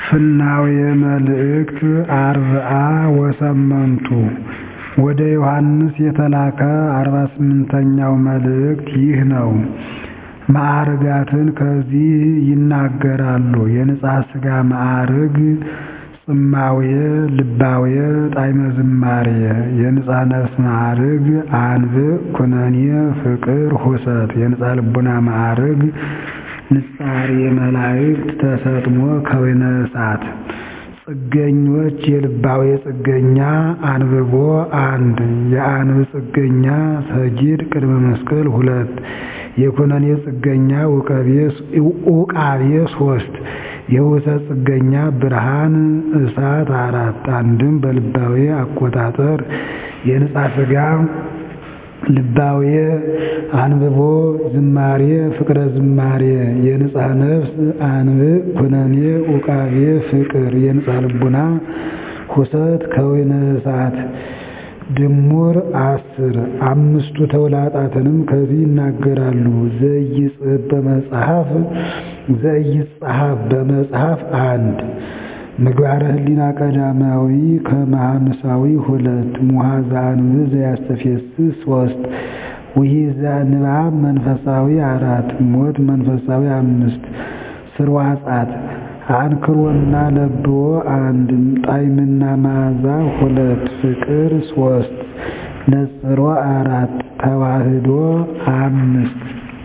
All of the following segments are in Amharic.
ፍናዌ መልእክት አርብዓ ወሰመንቱ ወደ ዮሐንስ የተላከ አርባ ስምንተኛው መልእክት ይህ ነው። ማዕርጋትን ከዚህ ይናገራሉ። የንጽሐ ሥጋ ማዕርግ ጽማዌ፣ ልባዌ፣ ጣዕመ ዝማሬ። የንጽሐ ነፍስ ማዕርግ አንብዕ፣ ኩነኔ፣ ፍቅር፣ ሁሰት። የንጽሐ ልቡና ማዕርግ ንጻሬ መላእክት፣ ተሰጥሞ፣ ከዊነ እሳት። ጽገኞች የልባዌ ጽገኛ አንብቦ አንድ የአንብ ጽገኛ ሰጊድ ቅድመ መስቀል ሁለት የኩነኔ ጽገኛ ውቃቤ ሶስት የውሰት ጽገኛ ብርሃን እሳት አራት አንድም በልባዌ አቆጣጠር የንጽሐ ሥጋ ልባዌ አንብቦ ዝማሬ ፍቅረ ዝማሬ የንጽሐ ነፍስ አንብዕ ኩነኔ ውቃቤ ፍቅር የንጽሐ ልቡና ሁሰት ከወይነ እሳት ድሙር አስር አምስቱ ተውላጣትንም ከዚህ ይናገራሉ። ዘይጽሕፍ በመጽሐፍ ዘይጽሐፍ በመጽሐፍ አንድ ምግባረ ህሊና ቀዳማዊ ከመሐንሳዊ ሁለት ሙሐዛ አንብዕ ዘያስተፌስስ ሶስት ውሒዘ ንባብ መንፈሳዊ አራት ሞት መንፈሳዊ አምስት ስርዋጻት አንክሮና ለብዎ አንድ ጣዕምና መዓዛ ሁለት ፍቅር ሶስት ነጽሮ አራት ተዋህዶ አምስት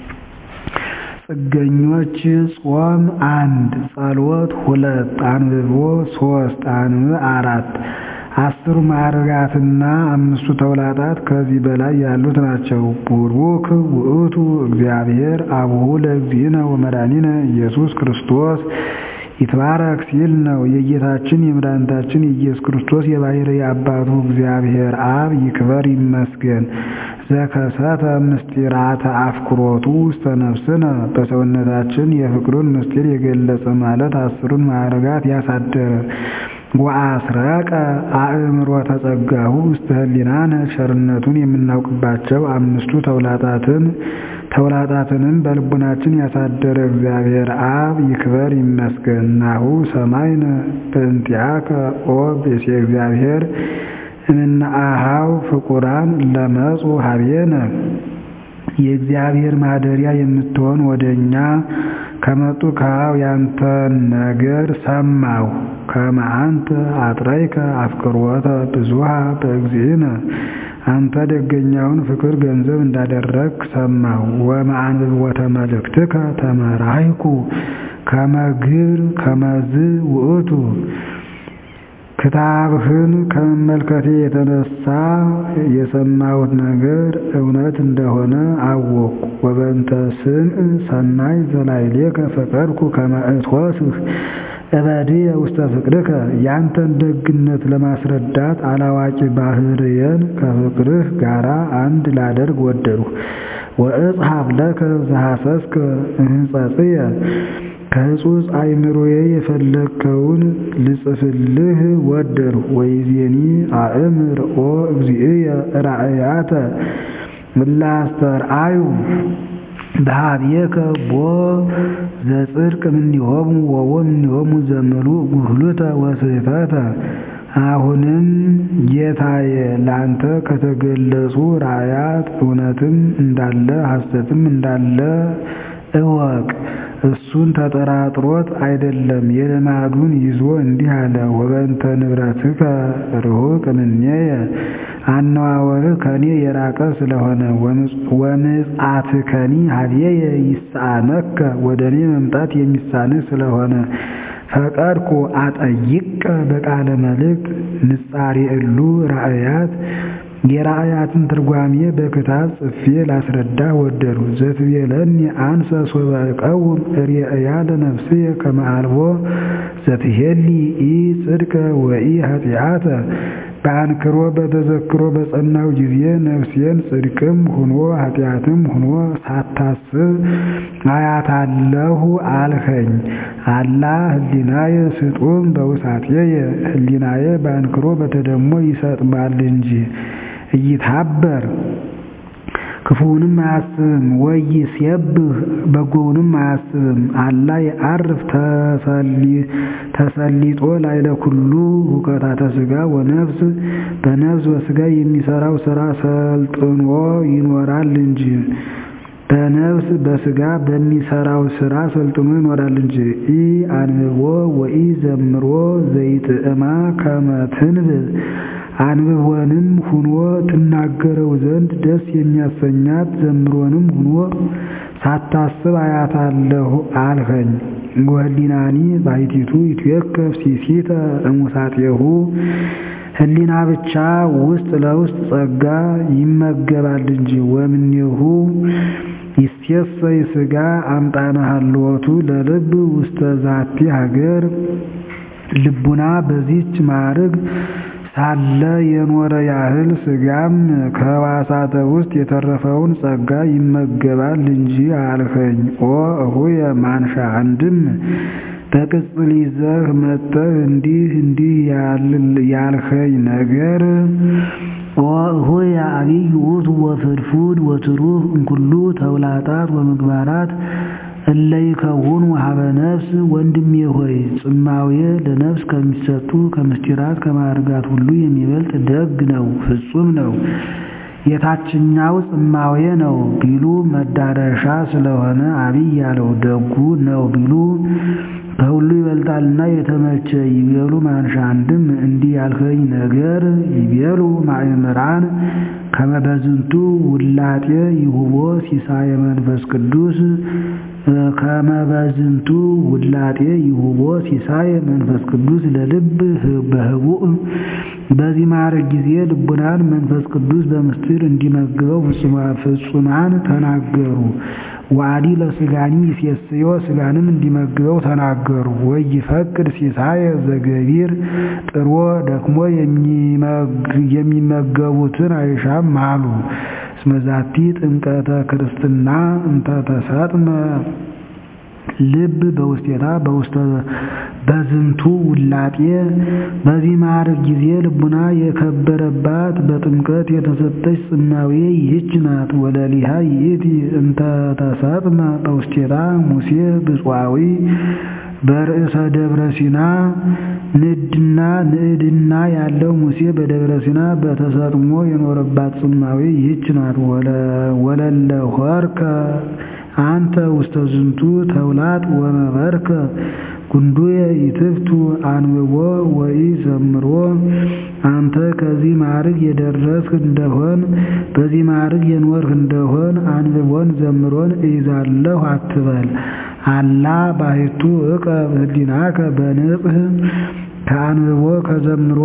ጽገኞች ጾም አንድ ጸሎት ሁለት አንብቦ ሶስት አንብዕ አራት አስሩ ማዕርጋትና አምስቱ ተውላጣት ከዚህ በላይ ያሉት ናቸው። ቡሩክ ውእቱ እግዚአብሔር አቡሁ ለእግዚእነ ወመድኃኒነ ኢየሱስ ክርስቶስ ይትባረክ ሲል ነው። የጌታችን የመድኃኒታችን የኢየሱስ ክርስቶስ የባሕርይ አባቱ እግዚአብሔር አብ ይክበር ይመስገን። ዘከሰተ ምስጢራተ አፍቅሮቱ ውስተ ነፍስነ በሰውነታችን የፍቅሩን ምስጢር የገለጸ ማለት አስሩን ማዕርጋት ያሳደረ ወአስረቀ አእምሮተ ጸጋሁ ውስተ ህሊናነ ቸርነቱን የምናውቅባቸው አምስቱ ተውላጣትን ተውላጣትንም በልቡናችን ያሳደረ እግዚአብሔር አብ ይክበር ይመስገን። ናሁ ሰማይነ በእንቲአከ ኦ ብእሴ እግዚአብሔር እምነአሃው ፍቁራን ለመጹ ሀቤነ የእግዚአብሔር ማደሪያ የምትሆን ወደ እኛ ከመጡ ከአብ ያንተን ነገር ሰማሁ። ከመ አንተ አጥረይከ አፍቅሮተ ብዙኃ በእግዚእነ አንተ ደገኛውን ፍቅር ገንዘብ እንዳደረግ ሰማሁ። ወመአንብቦተ መልእክትከ ተመራይኩ ከመ ግብር ከመዝ ውእቱ ክታብህን ከመመልከቴ የተነሳ የሰማሁት ነገር እውነት እንደሆነ አወቅኩ። ወበንተ ስምዕ ሰናይ ዘላዕሌከ ፈቀድኩ ከመ እትወስህ እበድየ ውስተ ፍቅርከ ያንተን ደግነት ለማስረዳት አላዋቂ ባሕርየን ከፍቅርህ ጋር አንድ ላደርግ ወደድሁ። ወእጽሐፍ ለከ ዘሐሰስከ እምሕጸጽየ ከሕጹጽ አእምሮዬ የፈለግከውን ልጽፍልህ ወደድሁ። ወይዜኒ አእምር ኦ እግዚእየ ራእያተ እለ አስተርአዩ በኀቤከ ቦ ዘጽድቅ እምኔሆሙ ወቦ እምኔሆሙ ዘምሉእ ጉህሉተ ወስሕተተ። አሁንም ጌታዬ ላንተ ከተገለጹ ራእያት እውነትም እንዳለ ሐሰትም እንዳለ እወቅ። እሱን ተጠራጥሮት አይደለም የልማዱን ይዞ እንዲህ አለ። ወበንተ ንብረትከ ርሑቅ እምኔየ አነዋወርህ ከኔ የራቀ ስለሆነ ወምጽአትከኒ ኀቤየ ይስአነከ ወደ እኔ መምጣት የሚሳንህ ስለሆነ ፈቀድኩ አጠይቀ በቃለ መልእክት ንጻሬ እሉ ራእያት የራእያትን ትርጓሜ በክታብ ጽፌ ላስረዳ ወደዱ። ዘትቤለኒ አንሰ ሶበ እቀውም ርእያ ለነፍስየ ከመ አልቦ ዘትሄሊ ኢ ጽድቀ ወኢ ኃጢአተ በአንክሮ በተዘክሮ በጸናው ጊዜ ነፍሴን ጽድቅም ሁኖ ኃጢአትም ሁኖ ሳታስብ አያታለሁ አልኸኝ። አላ ህሊናየ ስጡም በውሳጤየ ህሊናየ በአንክሮ በተደሞ ይሰጥማል እንጂ እይታበር ክፉውንም አያስብም። ወይሴብህ በጎውንም አያስብም። አላ የዐርፍ ተሰሊጦ ላዕለ ኩሉ ሁከታተ ሥጋ ወነፍስ በነፍስ በሥጋ የሚሠራው ሥራ ሰልጥኖ ይኖራል እንጂ በነፍስ በሥጋ በሚሠራው ሥራ ሰልጥኖ ይኖራል እንጂ። ኢ አንብቦ ወኢ ዘምሮ ዘይጥዕማ ከመ ትንብብ አንብቦንም ሁኖ ትናገረው ዘንድ ደስ የሚያሰኛት ዘምሮንም ሁኖ ሳታስብ አያታለሁ አልኸኝ። ወህሊናኒ ባሕቲቱ ይትዌከፍ ሲሲተ እሙሳጤሁ ህሊና ብቻ ውስጥ ለውስጥ ጸጋ ይመገባል እንጂ። ወምኔሁ ይሴሰይ ሥጋ አምጣነ ሀልወቱ ለልብ ውስተ ዛቲ ሀገር ልቡና በዚች ማዕርግ ሳለ የኖረ ያህል ሥጋም ከሕዋሳተ ውስጥ የተረፈውን ጸጋ ይመገባል እንጂ አልኸኝ። ኦ እሁየ ማንሻ አንድም በቅጽል ይዘህ መጥተህ እንዲህ እንዲህ ያልኸኝ ነገር ኦ እሁየ አብይ ውእቱ ወፍድፉድ ወትሩፍ እምኩሉ ተውላጣት ወምግባራት እለ ይከውኑ ሀበ ነፍስ። ወንድሜ ሆይ ጽማዌ ለነፍስ ከሚሰጡ ከምስጢራት ከማዕርጋት ሁሉ የሚበልጥ ደግ ነው፣ ፍጹም ነው። የታችኛው ጽማዌ ነው ቢሉ መዳረሻ ስለሆነ አብይ ያለው ደጉ ነው ቢሉ ከሁሉ ይበልጣልና የተመቸ ይቤሉ ማንሻ አንድም እንዲህ ያልኸኝ ነገር ይቤሉ ማእምራን ከመበዝንቱ ውላጤ ይሁቦ ሲሳየ መንፈስ ቅዱስ ከመበዝንቱ ውላጤ ይሁቦ ሲሳየ መንፈስ ቅዱስ ለልብ በህቡእ በዚህ ማዕረግ ጊዜ ልቡናን መንፈስ ቅዱስ በምስጢር እንዲመግበው ፍጹማን ተናገሩ። ዋዲ ለስጋኒ ይሴስዮ ስጋንም እንዲመግበው ተናገሩ። ወይፈቅድ ሲሳየ ዘገቢር ጥሮ ደክሞ የሚመገቡትን አይሻም አሉ። እስመዛቲ ጥምቀተ ክርስትና እንተ ተሰጥመ ልብ በውስቴታ በውስተ በዝንቱ ውላጤ በዚህ ማዕረግ ጊዜ ልቡና የከበረባት በጥምቀት የተሰጠች ጽማዌ ይህች ናት። ወለሊሃ ይእቲ እንተ ተሰጥመ በውስቴታ ሙሴ ብፁዓዊ በርእሰ ደብረ ሲና ንድና ንዕድና ያለው ሙሴ በደብረ ሲና በተሰጥሞ የኖረባት ጽማዌ ይህች ናት። ወለለ ሆርከ አንተ ውስተ ዝንቱ ተውላጥ ወመበርከ ጉንዱየ ይትፍቱ አንብቦ ወይ ዘምሮ አንተ ከዚህ ማዕርግ የደረስክ እንደሆን በዚህ ማዕርግ የኖርህ እንደሆን አንብቦን ዘምሮን እይዛለሁ አትበል። አላ ባሕቱ ዕቀብ ህሊናከ በንጽህ ከአንብቦ ከዘምሮ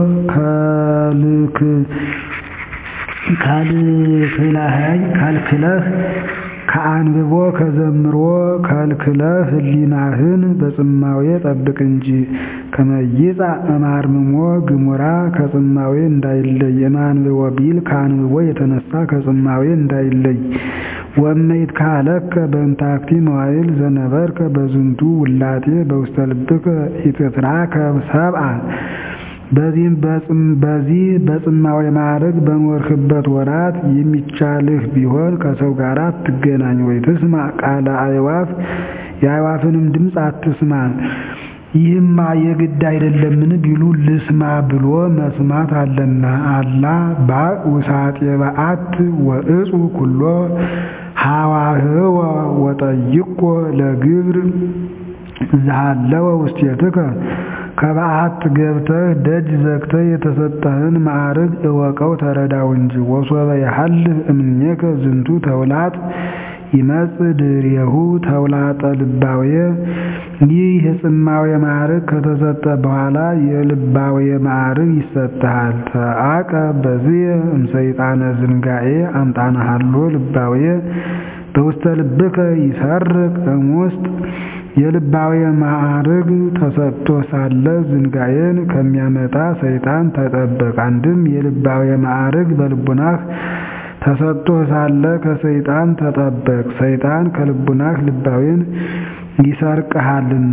ከልክለህ ከአንብቦ ከዘምሮ ከልክለህ ህሊናህን በጽማዌ ጠብቅ እንጂ። ከመይጻ እማርምሞ ግሙራ ከጽማዌ እንዳይለይ እማንብቦ ቢል ከአንብቦ የተነሳ ከጽማዌ እንዳይለይ። ወመይት ካለከ በእንታክቲ መዋይል ዘነበርከ በዝንቱ ውላጤ በውስተ ልብከ ኢትትራከብ ሰብአ በዚህም በዚህ በጽማዌ ማዕረግ በኖርህበት ወራት የሚቻልህ ቢሆን ከሰው ጋር አትገናኝ። ወይ ትስማ ቃለ አዕዋፍ የአዕዋፍንም ድምፅ አትስማ። ይህማ የግድ አይደለምን ቢሉ ልስማ ብሎ መስማት አለና። አላ ባእ ውሳጤ በአት ወእጹ ኩሎ ሐዋህወ ወጠይቆ ለግብር ዝሃለወ ውስቴትከ ከበዓት ገብተህ ደጅ ዘግተህ የተሰጠህን ማዕርግ እወቀው ተረዳው እንጂ። ወሶበ የሐልፍ እምኔከ ዝንቱ ተውላጥ ይመጽእ ድሬሁ ተውላጠ ልባዌ ይህ የጽማዌ ማዕርግ ከተሰጠ በኋላ የልባዌ ማዕርግ ይሰጥሃል። ተአቀ በዚህ እምሰይጣነ ዝንጋኤ አምጣነ ሀሎ ልባዌ በውስተ ልብከ ይሰርቅ እሙስጥ የልባዌ ማዕርግ ተሰጥቶ ሳለ ዝንጋኤን ከሚያመጣ ሰይጣን ተጠበቅ። አንድም የልባዌ ማዕርግ በልቡናህ ተሰጥቶ ሳለ ከሰይጣን ተጠበቅ። ሰይጣን ከልቡናህ ልባዌን ይሰርቅሃልና።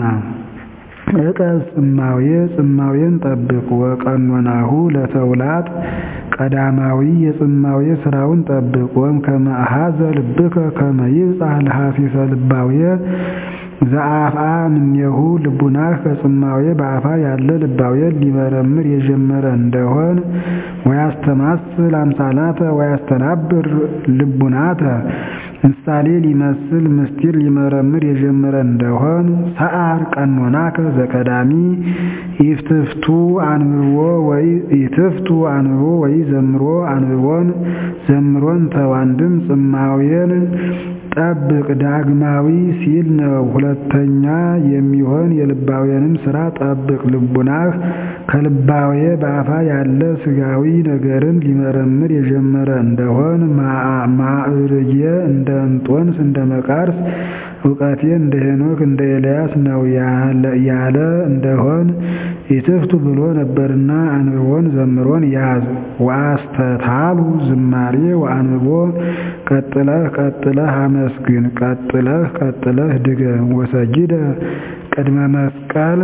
ዕቀብ ጽማዌ ጽማዌን ጠብቅ። ወቀኖናሁ ለተውላጥ ቀዳማዊ የጽማዌ ስራውን ጠብቅ። ወም ከመ አኀዘ ልብከ ከመ ይብጻሕ ለሐሲሰ ልባዌ ዘአፍአ እምኔሁ ልቡናህ ከጽማዌ በአፋ ያለ ልባዌን ሊመረምር የጀመረ እንደሆን ወያስተማስል አምሳላተ ወያስተናብር ልቡናተ ምሳሌ ሊመስል ምስጢር ሊመረምር የጀመረ እንደሆን ሰዓር ቀኖናከ ዘቀዳሚ ኢትፍቱ አንብቦ ወይ ኢትፍቱ አንብቦ ወይ ዘምሮ አንብቦን ዘምሮን ተው። አንድም ጽማዌን ጠብቅ ዳግማዊ ሲል ነው። ሁለተኛ የሚሆን የልባዌንም ስራ ጠብቅ። ልቡናህ ከልባዌ በአፋ ያለ ስጋዊ ነገርን ሊመረምር የጀመረ እንደሆን ማዕርጌ እንደ እንጦንስ እንደ መቃርስ እውቀቴ እንደ ሄኖክ እንደ ኤልያስ ነው ያለ እንደሆን ኢትፍቱ ብሎ ነበርና አንብቦን ዘምሮን ያዝ። ወአስተታሉ ዝማሬ ወአንብቦ ቀጥለህ ቀጥለህ አመስግን ቀጥለህ ቀጥለህ ድገም። ወሰጊደ ቅድመ መስቀል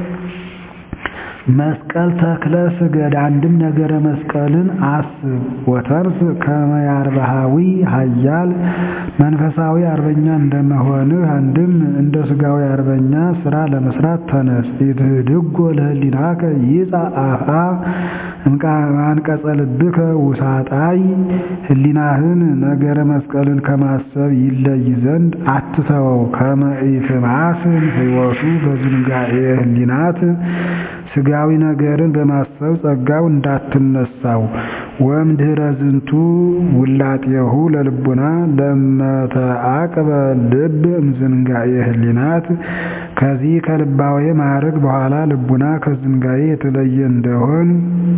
መስቀል ተክለ ስገድ። አንድም ነገረ መስቀልን አስብ። ወተርስ ከመ ያርባሃዊ ኃያል መንፈሳዊ አርበኛ እንደመሆንህ አንድም እንደ ስጋዊ አርበኛ ስራ ለመስራት ተነስ። ኢትህድጎ ለህሊናከ ይጻእ አፍአ አንቀጸ ልብከ ውሳጣይ ህሊናህን ነገረ መስቀልን ከማሰብ ይለይ ዘንድ አትተወው። ከመ ኢትማስን ህይወቱ በዝንጋኤ ህሊናት ስጋዊ ነገርን በማሰብ ጸጋው እንዳትነሳው። ወእምድኅረ ዝንቱ ውላጤሁ ለልቡና ለመተአቅበ ልብ እምዝንጋኤ ህሊናት ከዚህ ከልባዊ ማዕረግ በኋላ ልቡና ከዝንጋኤ የተለየ እንደሆን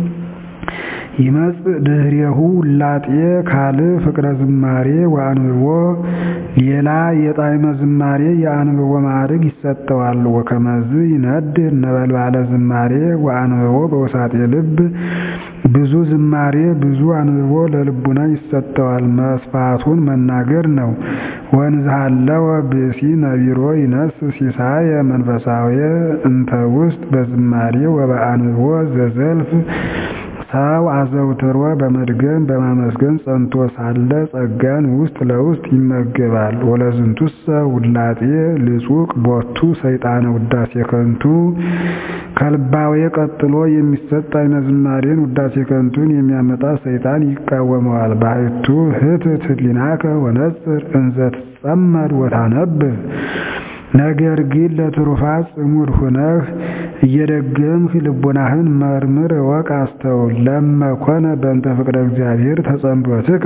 ይመጽእ ድኅሬሁ ውላጤ ካልእ ፍቅረ ዝማሬ ወአንብቦ ሌላ የጣዕመ ዝማሬ የአንብቦ ማዕረግ ይሰጠዋል። ወከመዝ ይነድር ነበልባለ ዝማሬ ወአንብቦ በውሳጤ ልብ ብዙ ዝማሬ ብዙ አንብቦ ለልቡና ይሰጠዋል። መስፋቱን መናገር ነው። ወንዝሃለወ ብእሲ ነቢሮ ይነስ ሲሳየ መንፈሳዊ እንተ ውስጥ በዝማሬ ወበአንብቦ ዘዘልፍ ሰው አዘውትሮ በመድገም በማመስገን ጸንቶ ሳለ ጸጋን ውስጥ ለውስጥ ይመገባል። ወለዝንቱሰ ውላጤ ልጹቅ ቦቱ ሰይጣነ ውዳሴ ከንቱ ከልባዌ ቀጥሎ የሚሰጥ አይነ ዝማሬን ውዳሴ ከንቱን የሚያመጣ ሰይጣን ይቃወመዋል። ባሕቱ ህትት ህሊናከ ወነጽር እንዘ ትጸመድ ወታነብብ ነገር ግን ለትሩፋት ጽሙድ ሁነህ እየደገምህ ልቡናህን መርምር፣ እወቅ፣ አስተውል። ለመኮነ በእንተ ፍቅረ እግዚአብሔር ተጸምዶትከ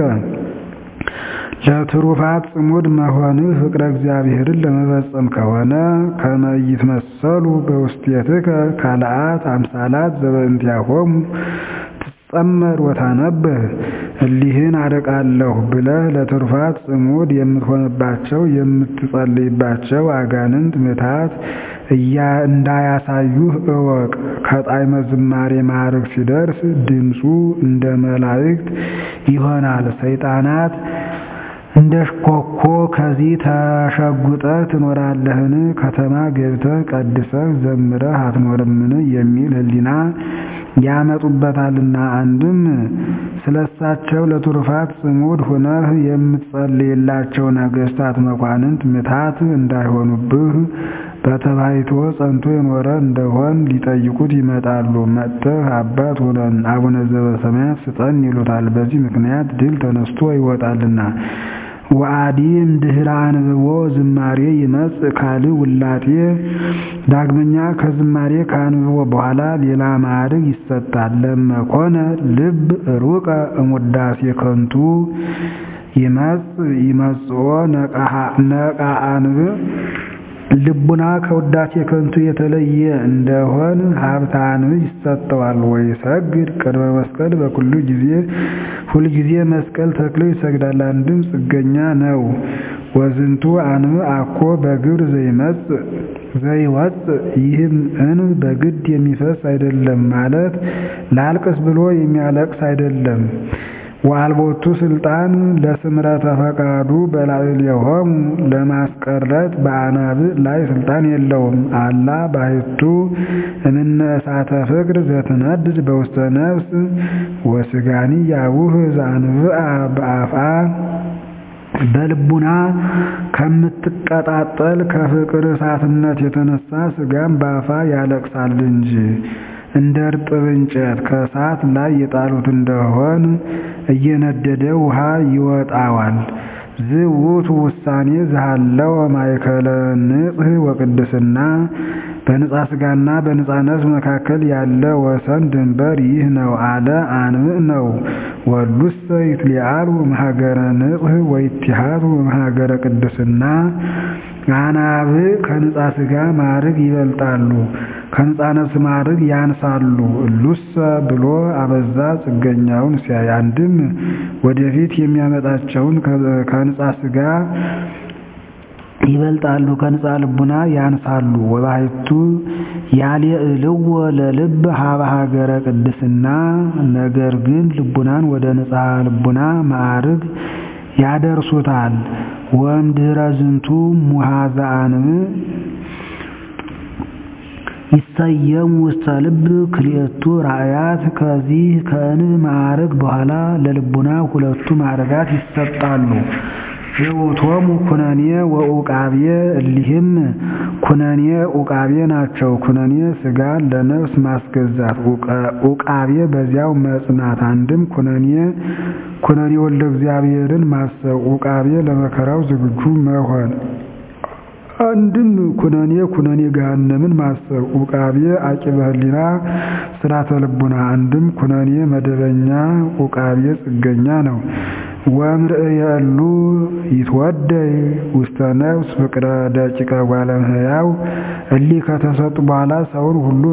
ለትሩፋት ጽሙድ መሆንህ ፍቅረ እግዚአብሔርን ለመፈጸም ከሆነ ከመ ይትመሰሉ በውስቴትከ ካልአት አምሳላት ዘበእንቲአሆሙ ትጸመድ ወታነብህ እሊህን አደቃለሁ ብለህ ለትሩፋት ጽሙድ የምትሆንባቸው የምትጸልይባቸው አጋንንት ምታት እንዳያሳዩህ እወቅ። ከጣዕመ ዝማሬ ማዕረግ ሲደርስ ድምፁ እንደ መላእክት ይሆናል። ሰይጣናት እንደ ሽኮኮ ከዚህ ተሸጉጠህ ትኖራለህን? ከተማ ገብተህ ቀድሰህ ዘምረህ አትኖርምን? የሚል ሕሊና ያመጡበታልና። አንድም ስለሳቸው ለትሩፋት ጽሙድ ሁነህ የምትጸልይላቸው ነገሥታት መኳንንት ምታት እንዳይሆኑብህ በተባይቶ ጸንቶ የኖረ እንደሆን ሊጠይቁት ይመጣሉ። መጥተህ አባት ሆነን አቡነ ዘበሰማያት ስጠን ይሉታል። በዚህ ምክንያት ድል ተነስቶ ይወጣልና። ወአዲም ድኅረ አንብቦ ዝማሬ ይመጽእ ካልእ ውላጤ ዳግመኛ ከዝማሬ ከአንብቦ በኋላ ሌላ ማዕረግ ይሰጣል። ለመኮነ ልብ ሩቀ እሙዳሴ ከንቱ ይመጽእ ይመጽኦ ነቃ አንብብ ልቡና ከውዳሴ ከንቱ የተለየ እንደሆን ሀብተ አንብዕ ይሰጠዋል። ወይሰግድ ቅድመ መስቀል በኩሉ ጊዜ ሁልጊዜ መስቀል ተክሎ ይሰግዳል። አንድም ጽገኛ ነው። ወዝንቱ አንብዕ አኮ በግብር ዘይመጽእ ዘይወጽእ ይህም እንብ በግድ የሚፈስ አይደለም ማለት ላልቅስ ብሎ የሚያለቅስ አይደለም። ወአልቦቱ ስልጣን ለስምረተ ፈቃዱ በላዕሌሆሙ ለማስቀረት በአናብዕ ላይ ስልጣን የለውም። አላ ባሕቱ እምነ እሳተ ፍቅር ዘትነድድ በውስተ ነፍስ ወስጋኒ ያቡህ ዘአንብአ በአፍአ በልቡና ከምትቀጣጠል ከፍቅር እሳትነት የተነሳ ስጋም በአፋ ያለቅሳል እንጂ እንደ እርጥብ እንጨት ከእሳት ላይ የጣሉት እንደሆን እየነደደ ውሃ ይወጣዋል። ዝውቱ ውሳኔ ዝሃለው ማእከለ ንጽሕ ወቅድስና በንጻ ስጋና በንጻ ነፍስ መካከል ያለ ወሰን ድንበር ይህ ነው አለ አንብዕ ነው። ወሉሰ ይትሊአሉ እምሀገረ ንጽሕ ወይትሃቱ እምሀገረ ቅድስና አናብዕ ከንጻ ስጋ ማዕርግ ይበልጣሉ፣ ከንጻ ነፍስ ማዕርግ ያንሳሉ። እሉሰ ብሎ አበዛ ጽገኛውን ሲያይ አንድም ወደፊት የሚያመጣቸውን ከንጻ ስጋ ይበልጣሉ ከንጻ ልቡና ያንሳሉ። ወባሕቱ ያልዕልዎ ለልብ ሀበ ሀገረ ቅድስና ነገር ግን ልቡናን ወደ ንጻ ልቡና ማዕርግ ያደርሱታል። ወእምድኅረ ዝንቱ ሙሃዘ አንብዕ ይሰየም ውስተ ልብ ክልኤቱ ራእያት ከዚህ ከእንብ ማዕርግ በኋላ ለልቡና ሁለቱ ማዕርጋት ይሰጣሉ። ዘውእቶሙ ኩነኔ ወዑቃቤ እሊህም ኩነኔ ዑቃቤ ናቸው። ኩነኔ ስጋን ለነፍስ ማስገዛት፣ ዑቃቤ በዚያው መጽናት። አንድም ኩነኔ ኩነኔ ወልደ እግዚአብሔርን ማሰብ፣ ዑቃቤ ለመከራው ዝግጁ መሆን። አንድም ኩነኔ ኩነኔ ገሃነምን ማሰብ፣ ዑቃቤ አቂበ ሕሊና ስራተ ልቡና። አንድም ኩነኔ መደበኛ፣ ዑቃቤ ጽገኛ ነው። ወእምርእየሉ ይትወደይ ውስተ ነፍስ ፍቅረ ደቂቀ እጓለ እመሕያው እሊህ ከተሰጡ በኋላ ሰውን ሁሉ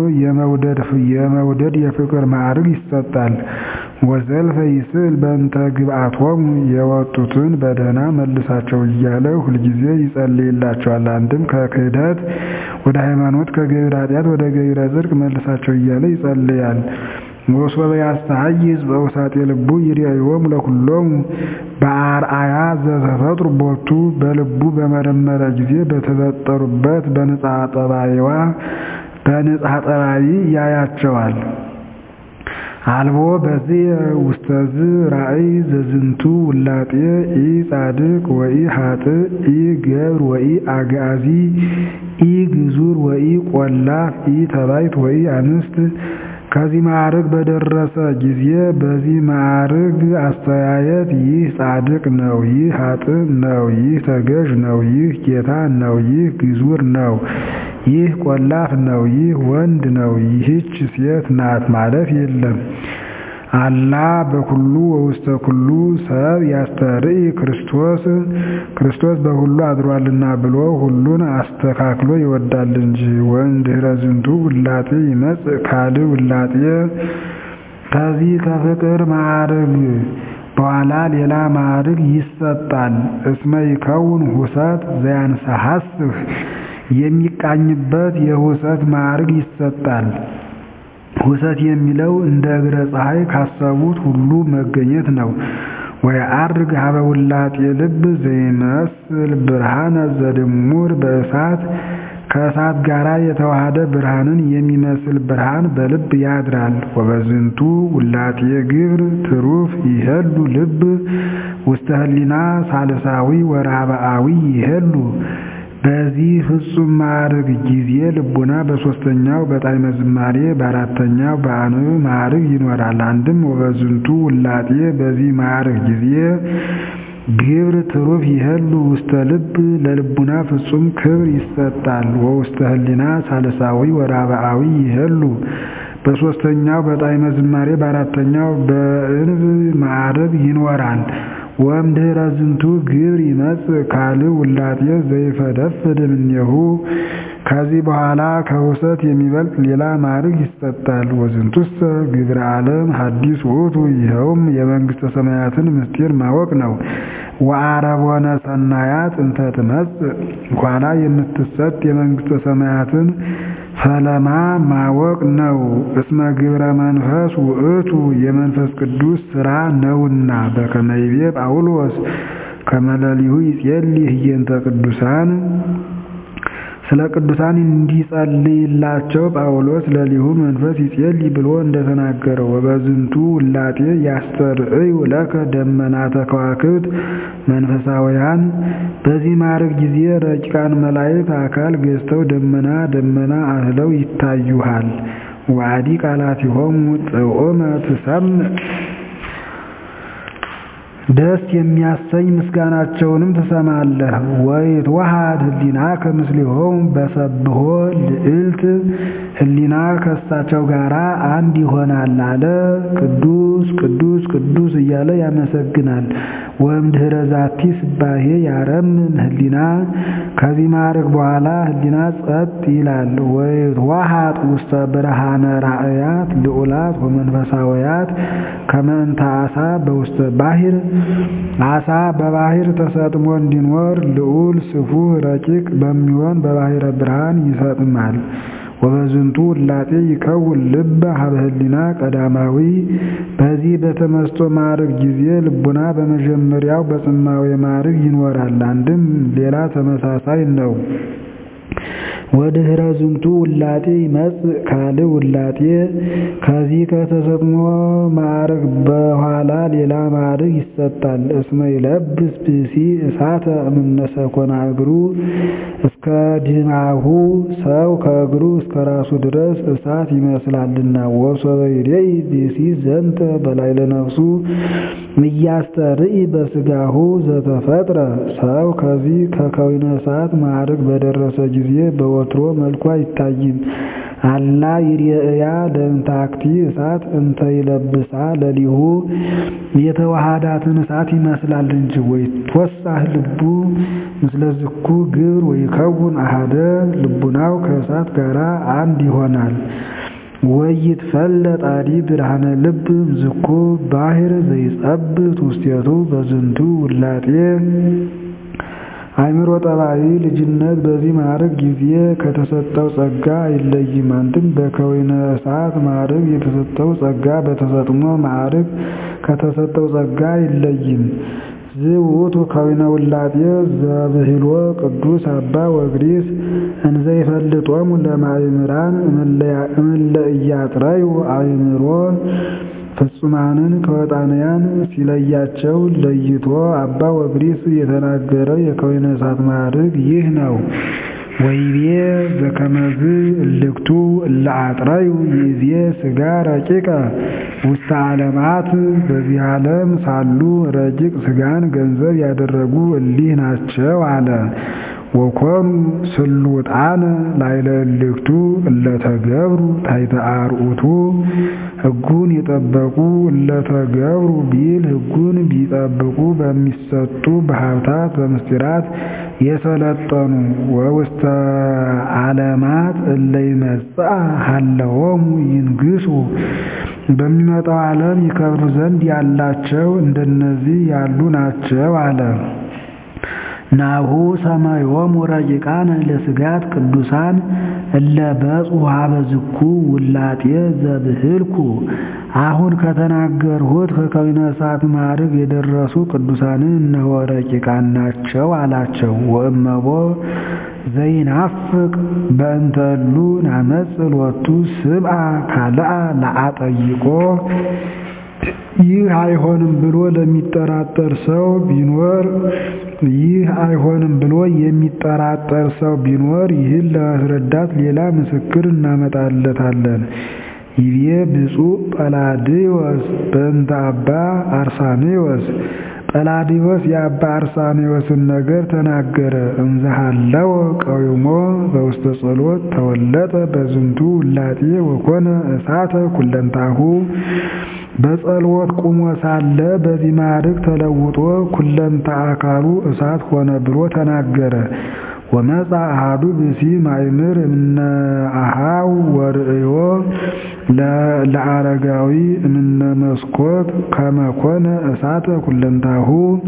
የመውደድ የፍቅር ማዕርግ ይሰጣል። ወዘልፈ ይስእል በእንተ ግብአቶሙ የወጡትን በደህና መልሳቸው እያለ ሁልጊዜ ይጸልይላቸዋል። አንድም ከክህደት ወደ ሃይማኖት ከገቢረ ኃጢአት ወደ ገቢረ ጽድቅ መልሳቸው እያለ ይጸልያል። ወሶበ ያስተሐይዝ በውሳጤ ልቡ ይርአዮሙ ለኩሎሙ በአርአያ ዘተፈጥሩ ቦቱ በልቡ በመረመረ ጊዜ በተፈጠሩበት በንጻ ጠባይዋ በንጻ ጠባይ ያያቸዋል። አልቦ በዚህ ውስተዝ ራእይ ዘዝንቱ ውላጤ ኢ ጻድቅ ወኢ ሀጥእ ኢ ገብር ወኢ አግአዚ ኢ ግዙር ወኢ ቆላፍ ኢ ተባይት ወኢ አንስት ከዚህ ማዕርግ በደረሰ ጊዜ በዚህ ማዕርግ አስተያየት ይህ ጻድቅ ነው፣ ይህ ሀጥእ ነው፣ ይህ ተገዥ ነው፣ ይህ ጌታ ነው፣ ይህ ግዙር ነው፣ ይህ ቆላፍ ነው፣ ይህ ወንድ ነው፣ ይህች ሴት ናት ማለት የለም። አላ በኩሉ ወውስተ ኩሉ ሰብ ያስተርኢ ክርስቶስ ክርስቶስ በሁሉ አድሯልና ብሎ ሁሉን አስተካክሎ ይወዳል እንጂ። ወእምድኅረ ዝንቱ ውላጤ ይመጽእ ካልእ ውላጤ ከዚህ ከፍቅር ማዕርግ በኋላ ሌላ ማዕርግ ይሰጣል። እስመ ይከውን ሁሰት ዘያንሰሐስህ የሚቃኝበት የሁሰት ማዕርግ ይሰጣል። ሁሰት የሚለው እንደ እግረ ፀሐይ ካሰቡት ሁሉ መገኘት ነው። ወየዐርግ ሀበ ውላጤ ልብ ዘይመስል ብርሃነ ዘድሙር በእሳት ከእሳት ጋር የተዋሃደ ብርሃንን የሚመስል ብርሃን በልብ ያድራል። ወበዝንቱ ውላጤ ግብር ትሩፍ ይሄሉ ልብ ውስተ ህሊና ሳልሳዊ ወራብአዊ ይሄሉ በዚህ ፍጹም ማዕርግ ጊዜ ልቡና በሦስተኛው በጣዕመ ዝማሬ በአራተኛው በአንብዕ ማዕርግ ይኖራል። አንድም ወበዝንቱ ውላጤ በዚህ ማዕርግ ጊዜ ግብር ትሩፍ ይሄሉ ውስተ ልብ ለልቡና ፍጹም ክብር ይሰጣል። ወውስተ ህሊና ሳልሳዊ ወራብአዊ ይሄሉ በሦስተኛው በጣዕመ ዝማሬ በአራተኛው በእንብ ማዕርግ ይኖራል። ወእምድኅረ ዝንቱ ግብር ይመጽእ ካልእ ውላጤ ዘይፈደፍድ እምኔሁ ከዚህ በኋላ ከውሰት የሚበልጥ ሌላ ማዕርግ ይሰጣል። ወዝንቱሰ ግብረ ዓለም ሐዲስ ውእቱ ይኸውም የመንግሥተ ሰማያትን ምስጢር ማወቅ ነው። ወአረቦነ ሰናያት እንተ ትመጽእ ኋላ የምትሰጥ የመንግሥተ ሰማያትን ፈለማ ማወቅ ነው። እስመ ግብረ መንፈስ ውእቱ የመንፈስ ቅዱስ ሥራ ነውና በከመ ይቤ ጳውሎስ ከመለሊሁ ይጼልይ ህየንተ ቅዱሳን ስለ ቅዱሳን እንዲጸልይላቸው ጳውሎስ ለሊሁ መንፈስ ይጼልይ ብሎ እንደተናገረው ወበዝንቱ ውላጤ ያስተርእዩ ለከ ደመናተ ከዋክብት መንፈሳውያን በዚህ ማዕረግ ጊዜ ረቂቃን መላእክት አካል ገዝተው ደመና ደመና አህለው ይታዩሃል። ወአዲ ቃላቲሆሙ ጥዑመ ትሰምዕ ደስ የሚያሰኝ ምስጋናቸውንም ትሰማለህ። ወይትወሃድ ህሊናከ ምስሌሆሙ በሰብሖ ልዕልት ህሊና ከእሳቸው ጋር አንድ ይሆናል አለ። ቅዱስ ቅዱስ ቅዱስ እያለ ያመሰግናል። ወእምድኅረ ዛቲ ስባሄ ያረምም ህሊና ከዚህ ማዕረግ በኋላ ህሊና ጸጥ ይላል። ወይትወሃጥ ውስተ ብርሃነ ራእያት ልዑላት ወመንፈሳውያት ከመ እንተ ዓሣ በውስተ ባሕር ዓሣ በባሕር ተሰጥሞ እንዲኖር ልዑል ስፉህ ረቂቅ በሚሆን በባሕረ ብርሃን ይሰጥማል። ወበዝንቱ ውላጤ ይከውን ልበ ሀበ ህሊና ቀዳማዊ በዚህ በተመስጦ ማዕረግ ጊዜ ልቡና በመጀመሪያው በጽማዌ ማዕረግ ይኖራል። አንድም ሌላ ተመሳሳይ ነው። ወድኅረ ዝንቱ ውላጤ ይመጽእ ካልእ ውላጤ ከዚህ ከተሰጥሞ ማዕረግ በኋላ ሌላ ማዕረግ ይሰጣል። እስመ ይለብስ ብእሲ እሳተ እምነ ሰኮና እግሩ እስከ ድማሁ ሰው ከእግሩ እስከ ራሱ ድረስ እሳት ይመስላልና። ወሶበ ይሬኢ ብእሲ ዘንተ በላዕለ ነፍሱ እያስተርኢ በሥጋሁ ዘተፈጥረ ሰው ከዚህ ከከዊነ እሳት ማዕረግ በደረሰ ጊዜ በወትሮ መልኩ አይታይም። አላ ይርአያ ለእንታክቲ እሳት እንተ ይለብሳ ለሊሁ የተዋሃዳትን እሳት ይመስላል እንጂ። ወይትወሳህ ልቡ ምስለ ዝኩ ግብር ወይከውን አሃደ ልቡናው ከእሳት ጋር አንድ ይሆናል። ወይትፈለጥ አዲ ብርሃነ ልብ ዝኩ ባሕር ዘይጸብት ውስቴቱ በዝንቱ ውላጤ አእምሮ ጠባይ ልጅነት በዚህ ማዕረግ ጊዜ ከተሰጠው ጸጋ አይለይም። አንድም በከዊነ እሳት ማዕረግ የተሰጠው ጸጋ በተሰጥሞ ማዕረግ ከተሰጠው ጸጋ አይለይም። ዝውቱ ከዊነ ውላጤ ዘብሂሎ ቅዱስ አባ ወግሪስ እንዘ ይፈልጦሙ ለማእምራን እምለ ኢያጥረዩ አእምሮ ፍጹማንን ከወጣንያን ሲለያቸው ለይቶ አባ ወግሪስ የተናገረው የከዊነ እሳት ማዕረግ ይህ ነው። ወይቤ ዘከመዝ እልክቱ እለ አጥረዩ ይእዜ ሥጋ ረቂቀ ውስተ ዓለማት በዚህ ዓለም ሳሉ ረቂቅ ሥጋን ገንዘብ ያደረጉ እሊህ ናቸው አለ። ወኮኑ ስሉጣነ ላዕለ እልክቱ እለተገብሩ ታሕተ አርዑቱ ሕጉን የጠበቁ እለተገብሩ ቢል ሕጉን ቢጠብቁ በሚሰጡ በሀብታት በምስጢራት የሰለጠኑ ወውስተ ዓለማት እለ ይመጽአ ሀለዎሙ ይንግሱ በሚመጣው ዓለም ይከብሩ ዘንድ ያላቸው እንደነዚህ ያሉ ናቸው አለ። ናሁ ሰማዮሙ ረቂቃነ ለስጋት ቅዱሳን እለ በጽሑ ሀበ ዝኩ ውላጤ ዘብህልኩ አሁን ከተናገርሁት ከከዊነ እሳት ማዕረግ የደረሱ ቅዱሳንን እነሆ ረቂቃን ናቸው አላቸው። ወእመቦ ዘይናፍቅ በእንተ እሉ ናመጽእ ሎቱ ስብአ ካልአ ለአጠይቆ ይህ አይሆንም ብሎ ለሚጠራጠር ሰው ቢኖር ይህ አይሆንም ብሎ የሚጠራጠር ሰው ቢኖር ይህን ለማስረዳት ሌላ ምስክር እናመጣለታለን። ይቤ ብፁዕ ጰላዲዮስ በእንተ አባ አርሳኔዎስ ጰላዲዮስ የአባ አርሳኔዎስን ነገር ተናገረ። እንዘሃለወ ቀዊሞ በውስተ ጸሎት ተወለጠ በዝንቱ ውላጤ ወኮነ እሳተ ኩለንታሁ በጸሎት ቁሞ ሳለ በዚህ ማዕረግ ተለውጦ ኩለንታ አካሉ እሳት ሆነ ብሎ ተናገረ። ወመጻ አሐዱ ብእሲ ማእምር እምነ አኀው ወርእዮ ለአረጋዊ እምነ መስኮት ከመ ኮነ እሳተ ኩለንታሁ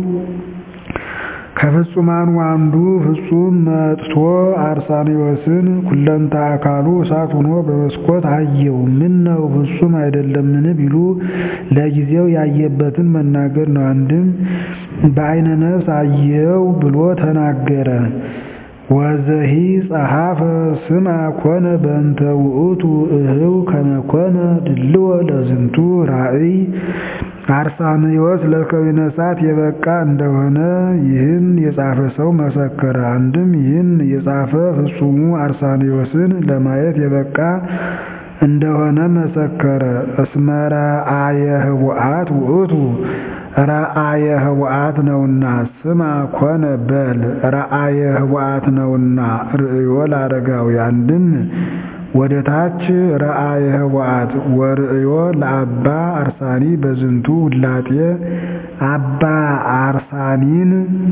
ከፍጹማኑ አንዱ ፍጹም መጥቶ አርሳኔዎስን ኩለንታ አካሉ እሳት ሆኖ በመስኮት አየው። ምን ነው ፍጹም አይደለምን ቢሉ ለጊዜው ያየበትን መናገር ነው። አንድም በዓይነ ነፍስ አየው ብሎ ተናገረ። ወዘሂ ጸሐፈ ስማ ኮነ በእንተ ውእቱ እህው ከመ ኮነ ድልዎ ለዝንቱ ራእይ አርሳንዮስ ለከዊነ እሳት የበቃ እንደሆነ ይህን የጻፈ ሰው መሰከረ። አንድም ይህን የጻፈ ፍጹሙ አርሳንዮስን ለማየት የበቃ እንደሆነ መሰከረ። እስመ ረአየ ህቡአት ውእቱ ረአየ ህቡአት ነውና ስማ ኮነ በል ረአየ ህቡአት ነውና ርእዮ ለአረጋዊ አንድም ወደ ታች ረአየ ህቡአት ወርእዮ ለአባ አርሳኒ በዝንቱ ውላጤ አባ አርሳኒን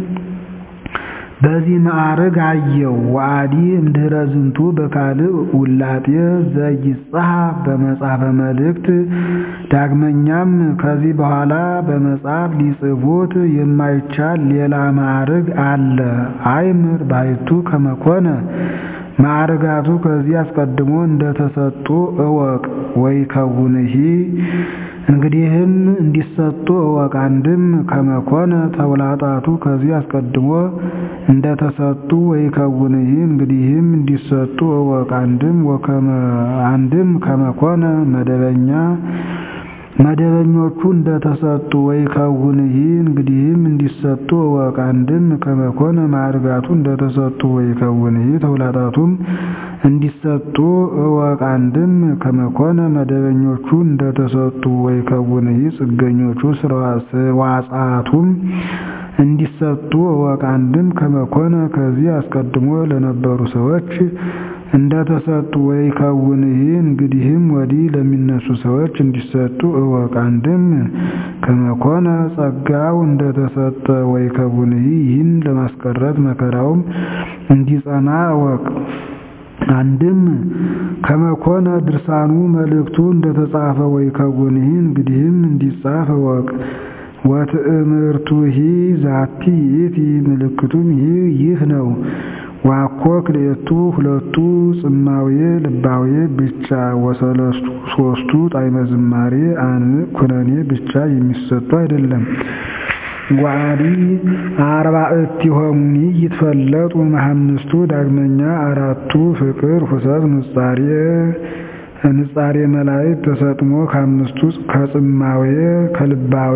በዚህ ማዕርግ አየው። ወአዲ እምድኅረ ዝንቱ በካልእ ውላጤ ዘይጸሐፍ በመጽሐፈ መልእክት። ዳግመኛም ከዚህ በኋላ በመጽሐፍ ሊጽፉት የማይቻል ሌላ ማዕርግ አለ። አይምር ባሕቱ ከመ ኮነ ማዕርጋቱ ከዚህ አስቀድሞ እንደተሰጡ እወቅ። ወይከውንሂ እንግዲህም እንዲሰጡ እወቅ። አንድም ከመኮነ ተውላጣቱ ከዚህ አስቀድሞ እንደተሰጡ ወይከውንሂ እንግዲህም እንዲሰጡ እወቅ። አንድም ወከመ አንድም ከመኮነ መደበኛ መደበኞቹ እንደተሰጡ ወይከውንሂ እንግዲህም እንዲሰጡ እወቅ። አንድም ከመኮነ ማዕርጋቱ እንደተሰጡ ወይከውንሂ ተውላጣቱም እንዲሰጡ እወቅ። አንድም ከመኮነ መደበኞቹ እንደተሰጡ ወይከውንሂ ጽገኞቹ ስርዋጻቱም እንዲሰጡ እወቅ። አንድም ከመኮነ ከዚህ አስቀድሞ ለነበሩ ሰዎች እንደተሰጡ ወይከውንሂ እንግዲህም ወዲህ ለሚነሱ ሰዎች እንዲሰጡ እወቅ። አንድም ከመኮነ ጸጋው እንደተሰጠ ወይከውንሂ ይህን ለማስቀረት መከራውም እንዲጸና እወቅ። አንድም ከመኮነ ድርሳኑ መልእክቱ እንደተጻፈ ወይከውንሂ እንግዲህም እንዲጻፍ እወቅ። ወትእምርቱሂ ዛቲ ይእቲ ምልክቱም ይህ ነው። ዋኮ ክልኤቱ ሁለቱ ጽማዌ ልባዌ ብቻ ወሰለስቱ ሶስቱ ጣዕመ ዝማሬ አንዕ ኩነኔ ብቻ የሚሰጡ አይደለም። ወአዲ አርባዕቲሆሙኒ ይትፈለጡ እምአምስቱ ዳግመኛ አራቱ ፍቅር፣ ሁሰት፣ ንጻሬ ንጻሬ መላእክት ተሰጥሞ ከአምስቱ ከጽማዌ ከልባዌ